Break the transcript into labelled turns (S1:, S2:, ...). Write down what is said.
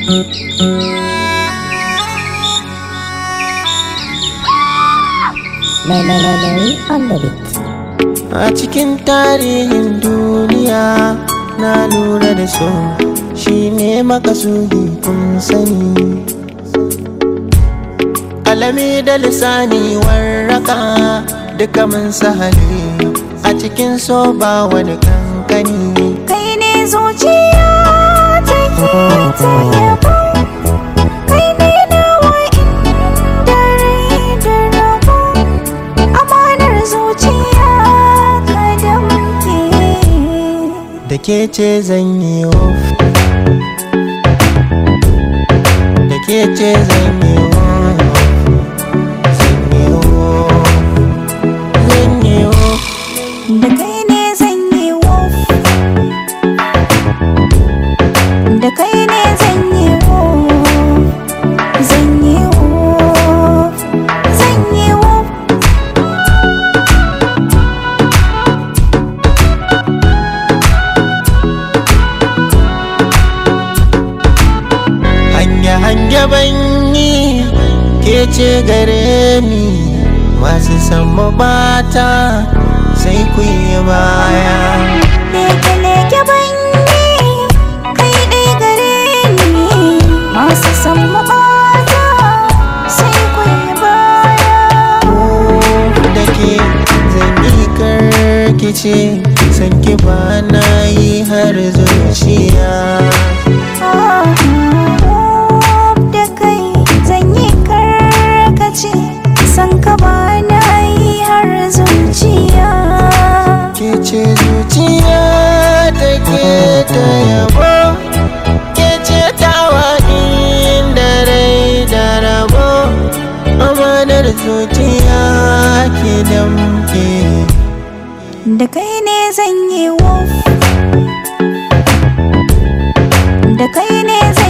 S1: Melody on the beat.
S2: A cikin tarihin duniya na lura da so shi ne makasudi kun sani. Alami da lisani warraka duka mun sahali a cikin so ba wani kankani.
S3: Kai ne zuciya take ta yabo Kai ne nawa inda rai da rabo Amanar zuciya ka damke
S2: Da ke ce zan yi of Da ke ce zan yi of Zan yi of Zan yi of
S3: Da kai ne zan yi wof Da kai ne zan yi wof Zan yi wof Zan yi wof
S2: Hanya-hanya banyi ke ce gare ni masu sama bata sai ku yi baya.
S3: Leke-leke banyi kai ɗai gare ni masu san mabata sai kwaye baya.
S2: Da ke zan yi karkice san ki ba na yi har zuciya.
S3: Da kai zan yi karkace san ka ba na yi har zuciya.
S2: Ke ce zuciya ta ke ta yabo ke ce tawa inda rai da rabo amanar zuciya ke damke.
S3: Da kai ne zan yi wof Da kai ne zan